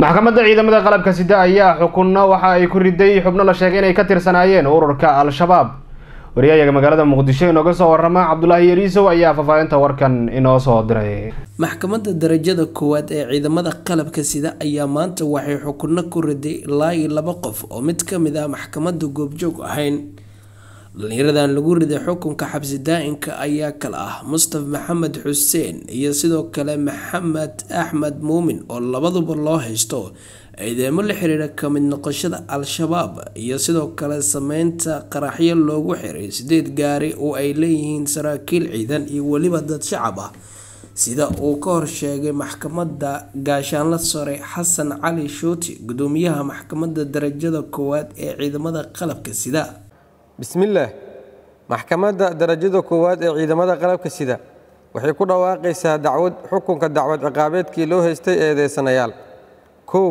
maxkamadda ciidamada qalabka sida ayaa xukunno waxa ay ku riday xubno la sheegay inay ka tirsanaayeen ururka al-shabaab wariyayaga magaalada muqdisho inooga soo warama cabdulaahi yariisow ayaa faahfaahinta warkan inoo soo diray maxkamadda darajada koowaad ee ciidamada qalabka sida ayaa maanta waxay xukunno ku riday ilaa iyo laba qof oo mid ka mid ah maxkamadda goobjoog ahayn dhalinyaradan lagu riday xukunka xabsi daa-inka ayaa kale ah mustaf maxamed xuseen iyo sidoo kale maxamed axmed muumin oo labaduba loo haysto ciidamo la xiriira kamid noqoshada al-shabaab iyo sidoo kale sameynta qaraxyo loogu xiray sideed gaari oo ay leeyihiin saraakiil ciidan iyo weliba dad shacab ah sida uu ka horsheegay maxkamadda gaashaanla sare xasan cali shuuti gudoomiyaha maxkamadda darajada koowaad ee ciidamada qalabka sida bismillaah maxkamadda darajada koowaad ee ciidamada qalabka sida waxay ku dhawaaqaysaa dacwad xukunka dacwad ciqaabeedkii loo haystay eedeysanayaal kow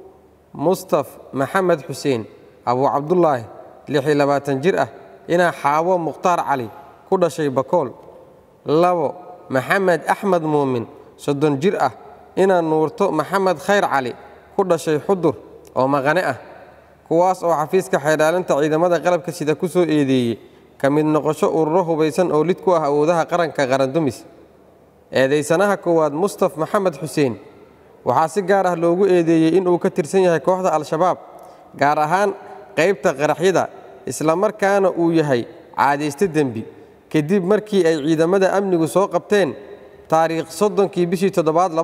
mustaf maxamed xuseen abuu cabdulaahi lixi labaatan jir ah inaa xaawo mukhtaar cali ku dhashay bakool labo maxamed axmed muumin soddon jir ah inaa nuurto maxamed khayr cali ku dhashay xudur oo maqane ah kuwaas oo xafiiska xeedhaalinta ciidamada qalabka sida ku soo eedeeyey ka mid noqosho ururo hubaysan oo lid ku ah awoodaha qaranka qarandumis eedaysanaha koowaad mustaf maxamed xuseen waxaa si gaar ah loogu eedeeyey inuu ka tirsan yahay kooxda al-shabaab gaar ahaan qaybta qaraxyada islamarkaana uu yahay caadayste dembi kadib markii ay ciidamada amnigu soo qabteen taariikh soddonkii bishii toddobaad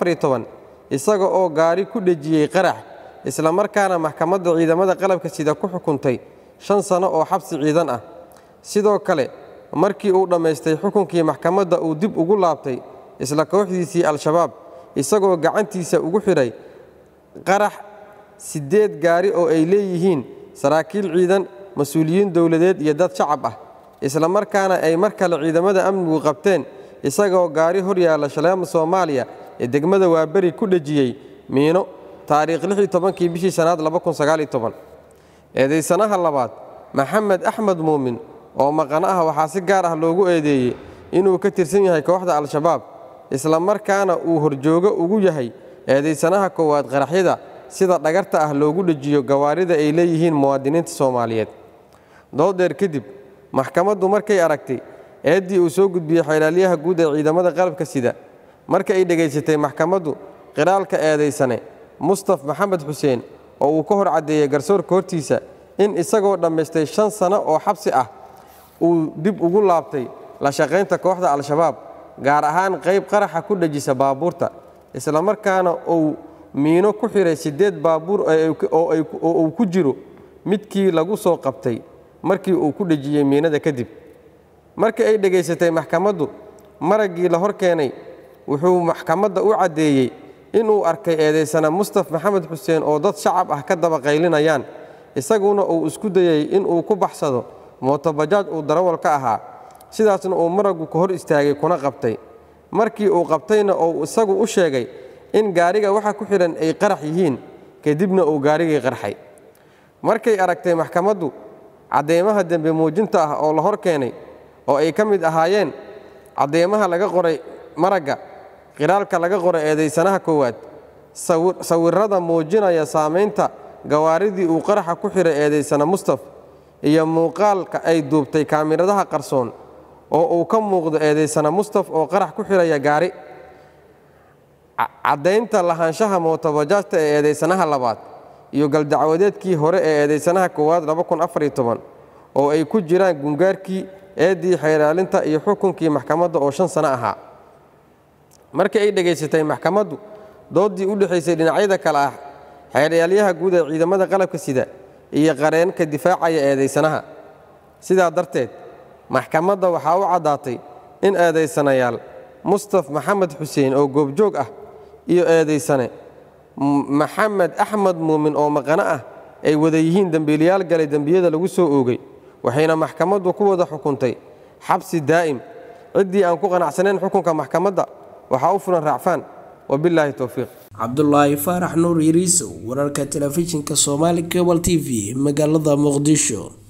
isaga oo gaari ku dhejiyey qarax islamarkaana maxkamadda ciidamada qalabka sida ku xukuntay shan sano oo xabsi ciidan ah sidoo kale markii uu dhammaystay xukunkii maxkamadda uu dib ugu laabtay isla kooxdiisii al-shabaab isagoo gacantiisa ugu xidhay qarax siddeed gaari oo ay leeyihiin saraakiil ciidan mas-uuliyiin dowladeed iyo dad shacab ah islamarkaana ay mar kale ciidamada amnigu qabteen isagoo gaari hor yaalla shaleema soomaaliya ee degmada waaberi ku dhejiyey miino taariikh kii bishii sanaad eedaysanaha labaad maxamed axmed muumin oo maqano ah waxaa si gaar ah loogu eedeeyey inuu ka tirsan yahay kooxda al-shabaab islamarkaana uu horjoogo ugu yahay eedaysanaha koowaad qaraxyada sida dhagarta ah loogu dhejiyo gawaarida ay leeyihiin muwaadiniinta soomaaliyeed dooddheer kadib maxkamaddu markay aragtay eeddii uu soo gudbiyey xeelaalyaha guud ee ciidamada qalabka sida marka ay dhegaysatay maxkamaddu qiraalka eedaysane mustaf maxamed xuseen oo uu ka hor caddeeyey garsoorka hortiisa in isagoo dhammaystay shan sano oo xabsi ah uu dib ugu laabtay la shaqaynta kooxda al-shabaab gaar ahaan qayb qaraxa ku dhejisa baabuurta islamarkaana uu miino ku xidhay siddeed baabuur oo uu ku jiro midkii lagu soo qabtay markii uu ku dhejiyey miinada kadib markii ay dhegaysatay maxkamaddu maraggii la hor keenay wuxuu maxkamadda u caddeeyey inuu arkay eedaysana mustaf maxamed xuseen oo dad shacab ah ka daba qaylinayaan isaguna uu isku dayey inuu ku baxsado mootobajaaj uu darawal ka ahaa sidaasna uu maraggu ka hor istaagay kuna qabtay markii uu qabtayna uu isagu u sheegay in gaariga waxa ku xidhan ay qarax yihiin kadibna uu gaarigii qarxay markay aragtay maxkamaddu caddeemaha dembe muujinta ah oo la hor keenay oo ay ka mid ahaayeen caddeemaha laga qoray maragga qiraalka laga qoray eedaysanaha koowaad sawirrada muujinaya saamaynta gawaaridii uu qaraxa ku xidhay eedaysana mustaf iyo muuqaalka ay duubtay kaamiradaha qarsoon oo uu ka muuqdo eedaysana mustaf oo qarax ku xidhaya gaari caddaynta lahaanshaha mootobajaajta ee eedaysanaha labaad iyo galdacwadeedkii hore ee eedaysanaha koowaad oo ay ku jiraan gungaarkii eeddii xeelaalinta iyo xukunkii maxkamadda oo shan sano ahaa markii ay dhegaysatay maxkamaddu dooddii u dhexaysay dhinacyada kale ah xeelaalyaha guud ee ciidamada qalabka sida iyo qareenka difaacaya eedaysanaha sidaa darteed maxkamadda waxaa u caddaatay in eedaysanayaal mustaf maxamed xuseen oo goobjoog ah iyo eedaysane maxamed axmed muumin oo maqano ah ay wada yihiin dembiilayaal galay dembiyada lagu soo oogay waxayna maxkamaddu ku wada xukuntay xabsi daa'im ciddii aan ku qanacsanayn xukunka maxkamadda waxaa u fulan raacfaan wabilaahi towfiiq cabdulaahi faarax nuur yariisow wararka telefishinka soomaali cable t v magaalada muqdisho